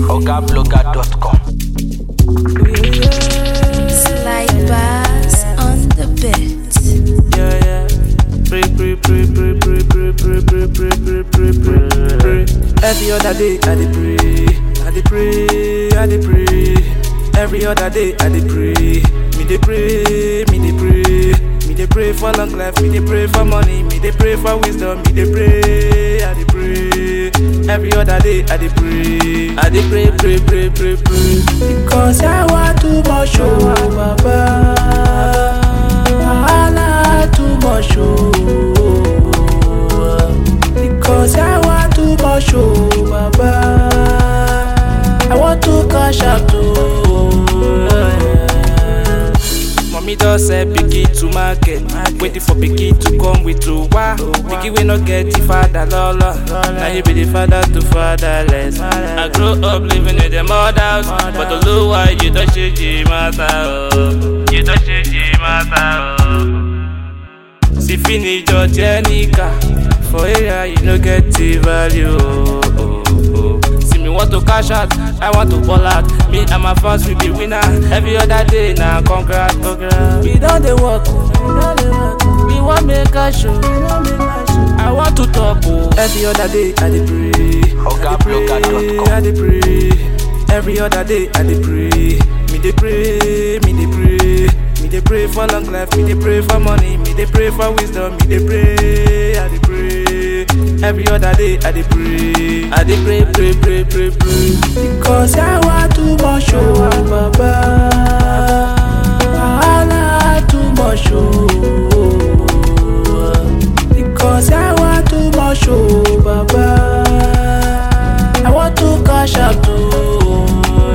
ogablogger.com. Slide bars on the beat. Yeah, yeah. Pray, pray, pray, pray, pray, pray, pray, pray, pray, pray, pray, pray, pray. Every other day I dey pray, I dey pray, I dey pray. Every other day I dey pray, me dey pray, me dey pray. Me dey pray for long life, me dey pray for money, me dey pray for wisdom, me dey pray, I dey pray. Every other day I dey pray, I dey pray, pray, pray, pray, pray. Because I want too much, oh Baba. Wahala too much, oh. Because I want too much, oh Baba. I want to cash out, oh. Mommy just said pikin to market, waiting for pikin to come with to wa. Pikin wey no get the father lolo, now you be the father to fatherless. I grow up living in the mud house, but the low why you don't change the matter, oh. You don't change the matter, oh. See finish your Jenica, for area you no get the value, oh. oh, oh. See me want to cash out, I want to ball out. Me and my fans will be winner. Every other day now, congrats, congrats. We don't dey work, oh. we don't dey work. oh. We want make a show, we want make a show. I want to talk, oh. Every other day I dey pray, ogablogger.com. I dey pray. Every other day I dey pray. Me dey pray, me dey pray. Me dey pray for long life, me dey pray for money, me dey pray for wisdom, me dey pray, I dey pray. Every other day I dey pray, I dey pray, pray, pray, pray, pray. Because I want too much, oh Baba. Wahala too much, oh. Because I want too much, oh Baba. I want to cash out, oh.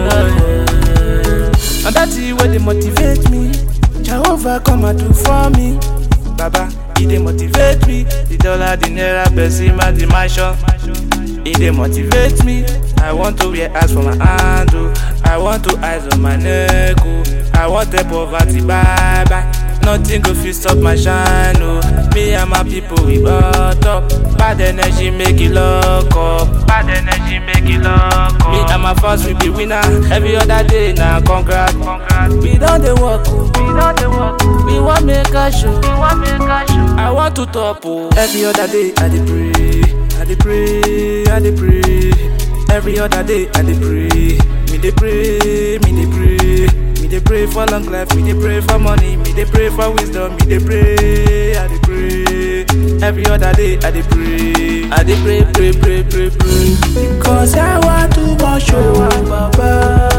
And that's the way they motivate me. Jehovah come and do for me. Baba, he dey motivate me. The dollar, the naira, Besima, the mansion. He dey motivate me. I want to wear ass for my hand, oh. I want to eyes on my neck, oh. I want the poverty, bye bye. Nothing go fit stop my shine, oh. Me and my people we brought up. Bad energy make it lock up. Bad energy make it lock up. Me and my fans we be winner. Every other day now, congrats, congrats. We don't dey work, oh. We don't dey work. oh. We want make a show. We want make a show. I want to top, oh. Every other day I dey pray. I dey pray, I dey pray. Every other day I dey pray. Me dey pray, me dey pray. Me dey pray for long life, me dey pray for money, me dey pray for wisdom, me dey pray, I dey pray. Every other day I dey pray. I dey pray, pray, pray, pray, pray. Because I want too much, oh Baba.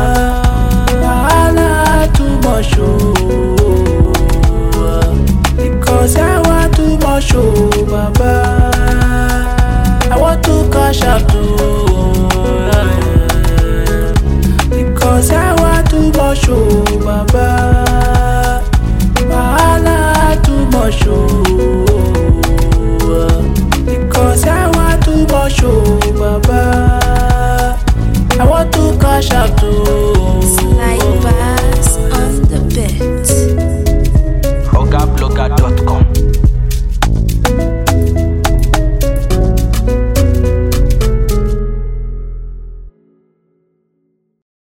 Wahala too much, oh. Because I want too much, oh Baba. I want to cash out, oh. Because I want too much, oh Baba.